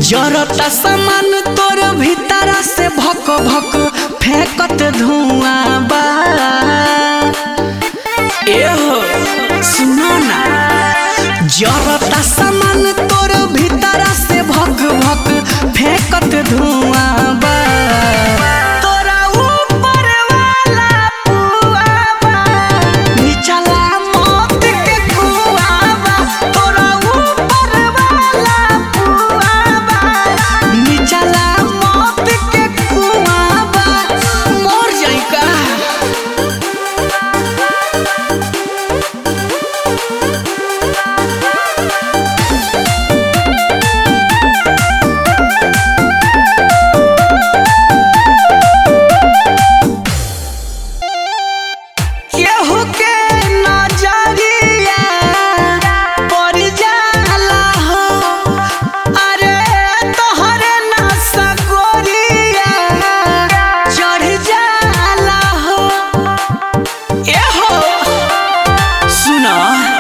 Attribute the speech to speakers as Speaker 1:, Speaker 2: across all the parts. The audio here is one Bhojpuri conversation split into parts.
Speaker 1: जरता सामान तोर भीतरा से भक भक फेंकत धुआं बा एहो सुनो ना जरता सामान तोर भीतरा से भक भक फेंकत धुआं बा तोरा ऊपर वाला पुआ बा निचला मौत के कुआं बा तोरा ऊपर वाला पुआ बा निचला मौत के कुआं बा मर जाई का केहू के नजरिया पड़ जाला हो अरे तोहरे नशा गोरिया चढ़ जाला हो एहो सुना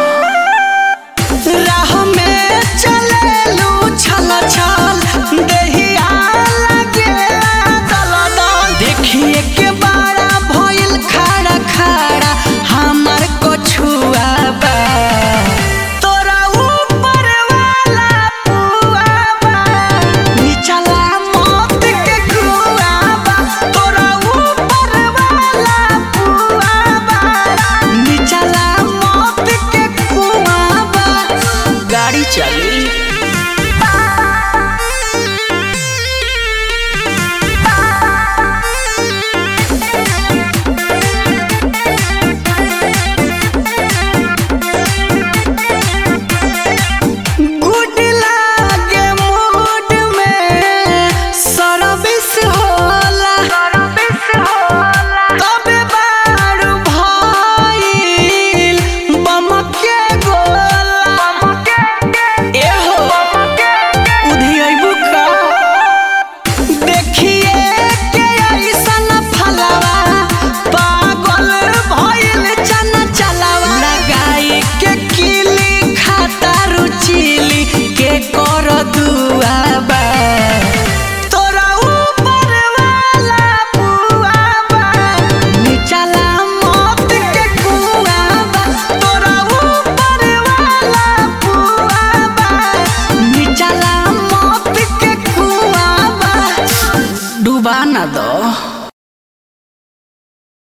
Speaker 1: राह में चलेलू छल छल देहिया लगेला दल दल देखिए के बड़ा भइल खड़ा खड़ा हमार कछुआ बा तोरा ऊपर वाला पुआ बा निचला मौत के कुआ बा तोरा ऊपर वाला पुआ बा निचला मौत के कुआ बा गाड़ी चली गुड लागे मूड में सर्विस होला तबे बारू भइल बमके गोला एहो उधियैबू का देखिए के ऐसन फलवा पागल भइल चन चलवा लगाई के किली खाता रुचिली के कर दुआबा तोरा ऊपर वाला पुआबा निचला मौत के कुआबा तोरा ऊपर वाला पुआबा निचला मौत के कुआबा डुबा ना दो